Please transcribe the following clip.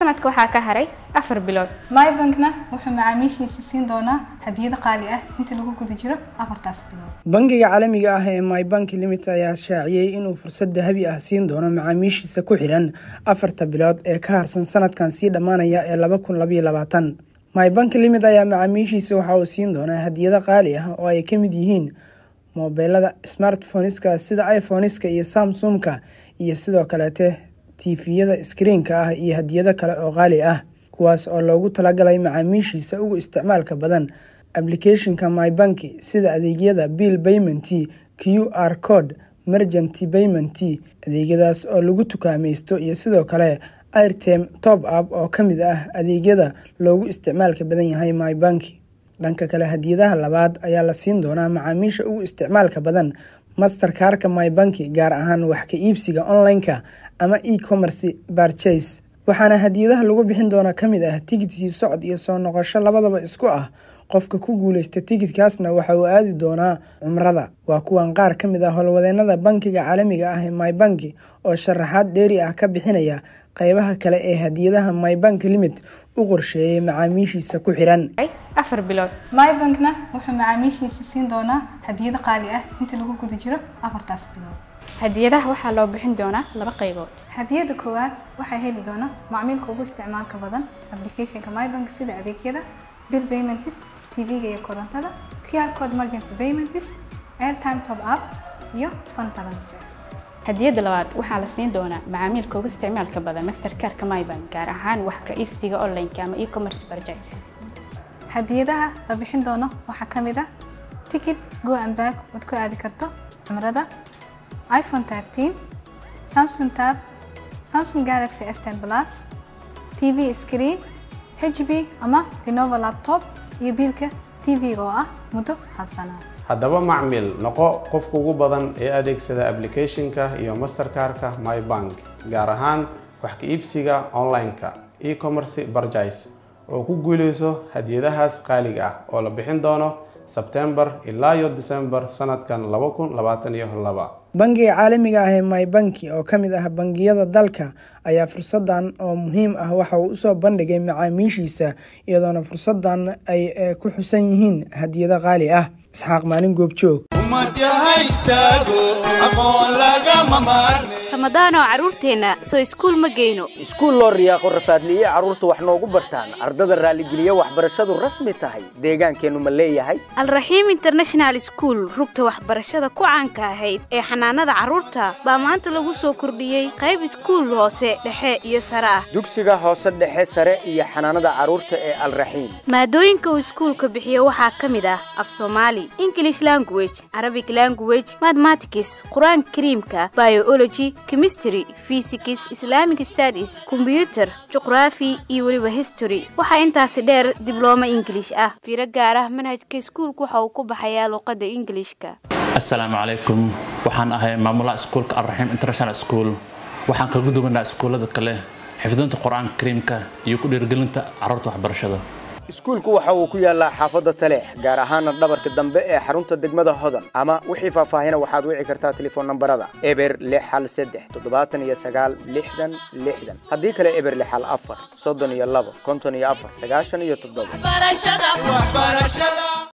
sanadka waxaa ka haray afar bilood mybankna wuxuu macaamiishiisa siin doonaa hadiyado qaali ah inta lagu guda jiro afartaas bilood bangiga caalamiga ah ee mybank limit ayaa shaaciyey inuu fursad dahabi ah siin doono macaamiishiisa ku xidhan afarta bilood ee ka harsan sanadkan sii dhammaanaya ee laba kun labaiyo labaatan mybank limit ayaa macaamiishiisa waxa uu siin doonaa hadiyado qaali ah oo ay ka mid yihiin moobeelada smartphoneska sida iphoneska iyo samsumka iyo sidoo kaleete tifiyada skriinka ah iyo hadiyado kale oo qaali ah kuwaas oo loogu talagalay macaamiishiisa ugu isticmaalka badan applicationka mybanki sida adeegyada bill payment q r code mergent payment adeegyadaas oo lagu tukaamaysto iyo sidoo kale airtime top up oo ka mid ah adeegyada loogu isticmaalka badan yahay mybanki dhanka kale hadiyadaha labaad ayaa la siin doonaa macaamiisha ugu isticmaalka badan masterkarka mybanki gaar ahaan wax ka iibsiga online-ka ama e-commerce barchase waxaana hadiyadaha lagu bixin doona ka mid ah tigidkii socod iyo soo noqosho labadaba isku ah qofka ku guuleysta tigidkaasna waxa uu aadi doonaa cumrada waa kuwan qaar ka mid ah howlwadeenada bankiga caalamiga ah ee mybanki oo sharaxaad dheeri ah ka bixinaya qeybaha kale ee hadiyadaha mybank limit u qorsheeyay macaamiishiisa ku xiran afar bilood mybankna wuxuu macaamiishiisa siin doonaa hadiyado qaali ah inta lagu guda jiro afartaas bilood hadiyadaha waxaa loo bixin doonaa laba qaybood hadiyada koowaad waxaa heli doona macmiilka ugu isticmaalka badan applicationka mybank sida adeegyada bill payments tv-ga iyo korontada qr code mergent payments airtime top up iyo fund transfer hadiyada labaad waxaa la siin doonaa macaamiilka ugu isticmaalka badan masterkarka mybank gaar ahaan wax ka iibsiga online-ka ama e-commerce purchase hadiyadaha la bixin doono waxaa ka mid ah ticket go and back ood ku aadi karto cumrada iphone 13 samsung tab samsung galaxy s10 plus tv screen hb ama lenovo laptop iyo biilka tv-ga oo ah muddo hal sano haddaba macmil noqo qofka ugu badan ee adeegsada applicationka iyo masterkarka mybank gaar ahaan wax ka iibsiga online-ka e-commerce barjais oo ku guuleyso hadiyadahaas qaaliga ah oo la bixin doono sebtembar ilaa iyo december sanadkan laba kun labaatan iyo laba bangiga caalamiga ah ee mybanki oo ka mid ah bangiyada dalka ayaa fursadan oo muhiim ah waxa uu usoo bandhigay macaamiishiisa iyadoona fursadan ay ku xusan yihiin hadiyado qaali ah isxaaq maalin goobjoog ramadaanoo carruurteenna soo iskuul ma geyno iskuul loo riyaaqo rafaadliye carruurta wax noogu bartaan ardada raalligeliya waxbarashadu rasmi tahay deegaankeennu ma leeyahay alraxiim international school rugta waxbarashada ku caanka ahayd ee xanaanada carruurta baa maanta lagu soo kordhiyey qayb iskuul hoose dhexe iyo sare ah dugsiga hoose dhexe sare iyo xanaanada carruurta ee alraxiim maadooyinka uu iskuulka bixiyo waxaa ka mid ah af soomaali english language arabic language mathematics qur-aanka kariimka biology chemistry physics islamic studies combyuter juqraafi iyo weliba history waxaa intaasi dheer diblooma ingilish ah fiiro gaar ah manhajka iskuulka waxa uu ku baxayaa luuqadda ingilishka assalaamu calaykum waxaan ahay maamulaha iskuulka alraxiim international school waxaan kaga duwanaa iskuullada kale xifdinta qur-aanka kariimka iyo ku dhiirgelinta carruurta waxbarashada iskuulku waxa uu ku yaallaa xaafadda taleex gaar ahaana dhabarka dambe ee xarunta degmada hodan ama wixii faahfaahina waxaad wici kartaa telefoon nambarada eber lix hal saddex toddobaatan iyo sagaal lixdan lixdan haddii kale eber lix hal afar soddon iyo labo konton iyo afar sagaashan iyo toddoba